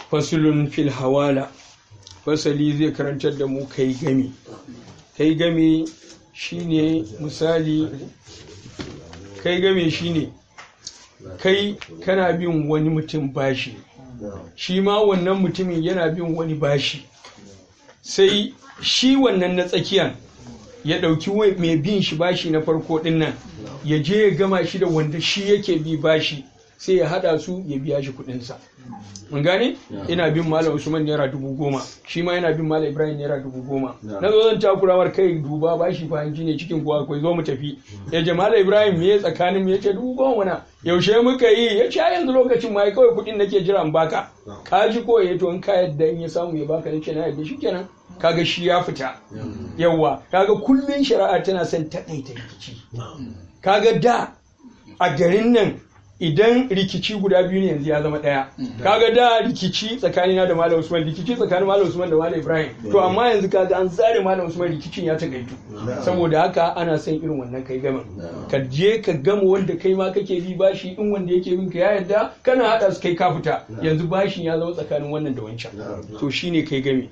fasulun fil hawala fasali zai karantar da mu kai gami kai gami shine misali kai game shine kai kana bin wani mutum bashi shi ma wannan mutumin yana bin wani bashi sai shi wannan na tsakiyan ya ɗauki mai bin shi bashi na farko ɗin nan ya je ya gama shi da wanda shi yake bi bashi sai ya haɗa su ya biya shi kuɗinsa mun gane ina bin malam usman naira dubu goma shi ma yana bin malam ibrahim naira dubu goma na zo zan takurawar kai duba ba shi fahimci ne cikin kuwa akwai zo mu tafi ya ce malam ibrahim me tsakanin mu ya ce dubu goma na yaushe muka yi ya ce yanzu lokacin ma kawai kuɗin nake jira in baka ka ji ko ya to in ka yadda in ya samu ya baka ce na yadda shi kenan kaga shi ya fita yawa kaga kullun shari'a tana son taƙaita rikici kaga da a garin nan idan rikici guda biyu ne yanzu ya zama ɗaya kaga da rikici tsakanina da malam usman rikici tsakanin malam usman da malam ibrahim to amma yanzu kaga an zare malam usman rikicin ya tagaitu saboda haka ana son irin wannan kai gama ka je ka gama wanda kai ma kake bi bashi in wanda yake bin ka ya yarda kana hada su kai ka fita yanzu bashin ya zama tsakanin wannan da wancan to shine kai game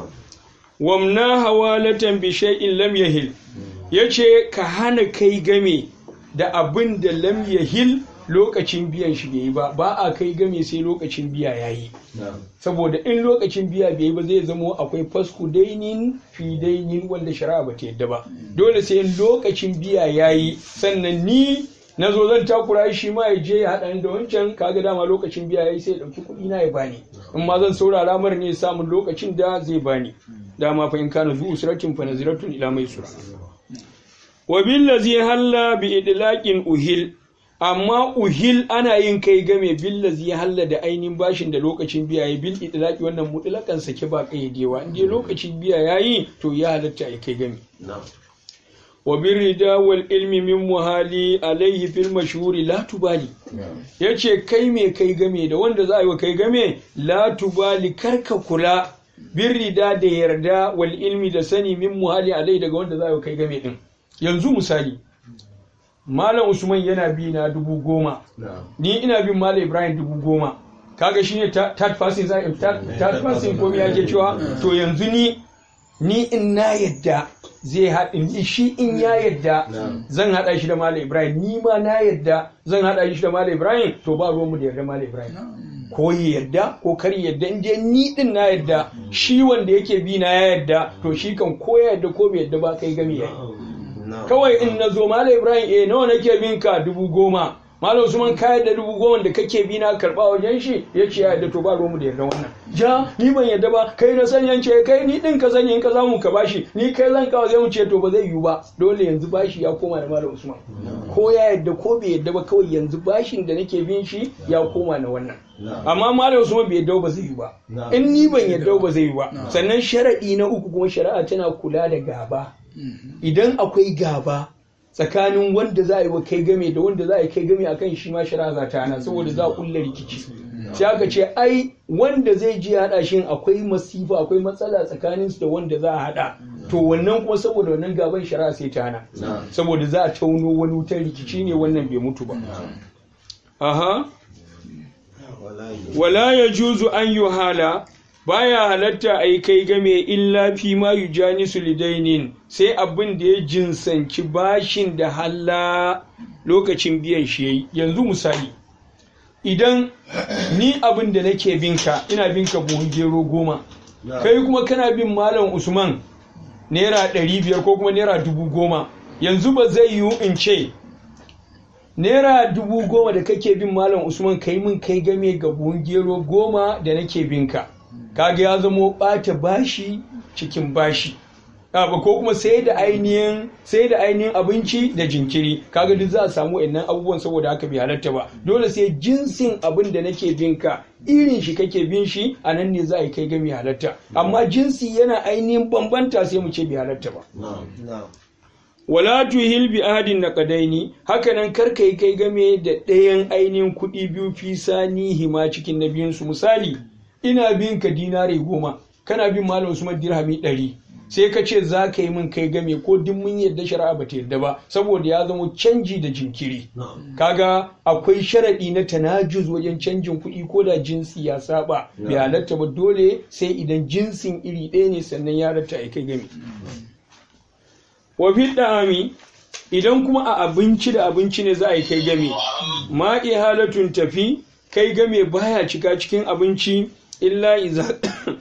wamna hawalatan bi shay'in lam yahil yace ka hana kai game da abin da lam yahil lokacin biyan shi bai yi ba ba a kai game sai lokacin biya ya yi saboda in lokacin biya bai yi ba zai zamo akwai fasku dainin fi dainin wanda shari'a ba ta yadda ba dole sai in lokacin biya ya yi sannan ni na zo zan takura shi ma ya je ya haɗa da wancan kaga dama lokacin biya ya yi sai ya ɗauki kuɗi na ya bani in ma zan saurara mara ne samun lokacin da zai bani dama fa in kana zu usratin fa naziratun ila mai sura wa billazi halla bi idlaqin uhil amma uhil ana yin kai game billazi ya halla da ainihin bashin da lokacin biya ya bil itlaqi wannan mutlakan sake ba kayyadewa in dai lokacin biya yayi to ya halatta ai kai game wa birrida wal ilmi min muhali alaihi fil mashhuri la tubali yace kai me kai game da wanda za a yi wa kai game la tubali karka kula birrida da yarda wal ilmi da sani min muhali alaihi daga wanda za a yi wa kai game din yanzu misali Malam Usman yana bi na dubu goma. Ni ina bin Malam Ibrahim dubu goma. Kaga shine third person za third person ko ya ke cewa to yanzu ni ni in na yadda zai haɗin shi in ya yadda zan haɗa shi da Malam Ibrahim ni ma na yadda zan haɗa shi da Malam Ibrahim to ba ruwanmu da yarda Malam Ibrahim. Ko ya yarda ko kar yadda in je ni din na yadda shi wanda yake bi na ya yadda to shi kan ko ya yadda ko bai yadda ba kai gami yayi. kawai in na zo malam ibrahim eh nawa nake bin ka dubu goma malam usman ka yadda dubu goma da kake bi na karba wajen shi ya ce ya yadda to ba mu da yarda wannan ja ni ban yadda ba kai na sani yance kai ni din ka sani in ka zamu ka bashi ni kai zan kawo zai mu ce to ba zai yiwu ba dole yanzu bashi ya koma da malam usman ko ya yadda ko bai yadda ba kawai yanzu bashin da nake bin shi ya koma na wannan amma malam usman bai yadda ba zai yiwu ba in ni ban yadda ba zai yiwu ba sannan sharadi na uku kuma shari'a tana kula da gaba idan akwai gaba tsakanin wanda za a yi wa kai game da wanda za a yi kai game akan shi ma shari'a za ta hana saboda za a kulla rikici sai aka ce ai wanda zai ji haɗa shi akwai masifa akwai matsala tsakanin su da wanda za a haɗa to wannan kuma saboda wannan gaban shari'a sai ta hana saboda za a tauno wani wutar rikici ne wannan bai mutu ba aha wala ya juzu an yi hala baya halatta a yi kai game illa fi ma yujani lidainin sai abin da ya jinsanci bashin da halla lokacin biyan shi yayi yanzu misali idan ni abin da nake binka ina binka buhun gero goma kai kuma kana bin malam usman naira ɗari biyar ko kuma naira dubu goma yanzu ba zai yiwu in ce naira dubu goma da kake bin malam usman kai min kai game ga buhun gero goma da nake binka kaga ya zamo ɓata bashi cikin bashi ko kuma sai da ainihin sai da ainihin abinci da jinkiri kaga duk za a samu wannan abubuwan saboda haka bai halatta ba dole sai jinsin abin da nake bin ka irin shi kake bin shi a nan ne za a yi kai ga mai halatta amma jinsi yana ainihin bambanta sai mu ce bai halatta ba wala tuhil bi ahadin naqadaini hakanan karka yi kai game da ɗayan ainihin kuɗi biyu fi sani hima cikin na biyun su misali ina bin ka dinari goma kana bin malam usman dirhami ɗari sai ka ce za ka yi min kai game ko duk mun yadda shari'a ba ta yadda ba saboda ya zama canji da jinkiri kaga akwai sharaɗi na tanajuz wajen canjin kuɗi ko da jinsi ya saba bai halatta ba dole sai idan jinsin iri ɗaya ne sannan ya halatta a kai game wa fi da'ami idan kuma a abinci da abinci ne za a yi kai game ma halatun tafi kai game baya cika cikin abinci illa iza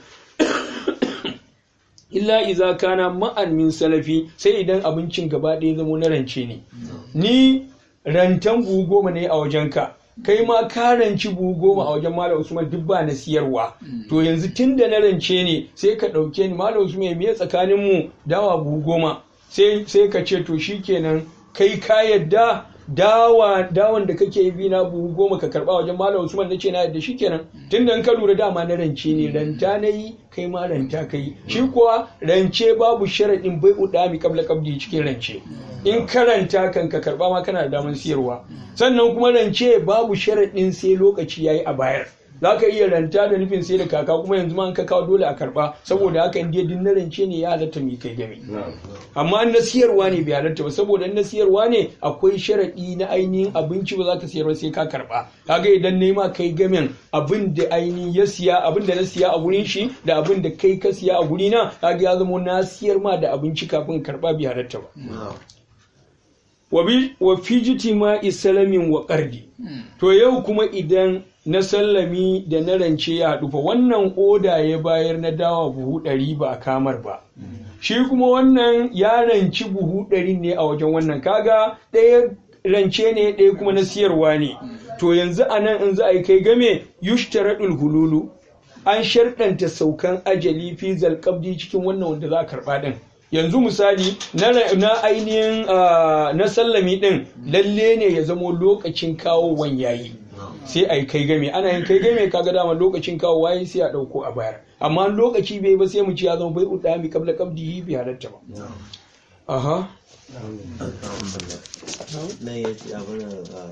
illa iza kana ma'an min salafi sai idan abincin gaba ɗaya zamo na rance ne ni rantan buhu goma ne a wajenka kai ma ka ranci buhu goma a wajen malam usman duk ba na siyarwa to yanzu tun da na rance ne sai ka ɗauke ni malam usman me tsakanin mu dawa buhu goma sai ka ce to shikenan kai ka yadda dawa dawan da kake bi na buhu goma ka karba wajen malam usman nace na yadda shikenan tunda in ka lura dama na rance ne ranta nayi kai ma ranta kai shi kuwa rance babu sharadin bai udami kabla kabdi cikin rance in karanta kan ka karba ma kana da daman siyarwa sannan kuma rance babu sharadin sai lokaci yayi a bayar za ka iya ranta da nufin sai da kaka kuma yanzu ma an ka kawo dole a karba saboda haka in din na rance ne ya halatta mai kai game amma na siyarwa ne bai halatta ba saboda na siyarwa ne akwai sharaɗi na ainihin abinci ba za ka siyarwa sai ka karba kaga idan nema kai gamen abin da ainihin ya siya abin da na siya a gurin shi da abin da kai ka siya a guri na kaga ya zama na siyar ma da abinci kafin karba bai halatta ba wa fijiti ma isalamin wa ƙardi to yau kuma idan na sallami da na rance ya haɗu fa wannan oda ya bayar na dawa buhu ɗari ba a kamar ba shi kuma wannan ya ranci buhu ɗari ne a wajen wannan kaga ɗaya rance ne ɗaya kuma na siyarwa ne to yanzu a nan in za a yi kai game yushtaradul hululu an sharɗanta saukan ajali fi zalƙabdi cikin wannan wanda za a karɓa ɗin yanzu misali na ainihin na sallami ɗin lalle ne ya zamo lokacin kawo yayi sai a yi kai game ana yin kai game kaga dama lokacin kawo waye sai a ɗauko a bayar amma lokaci bai ba sai mu ci ya zama bai uɗa mi kabla kabdi bi halatta ba aha na ya ci abin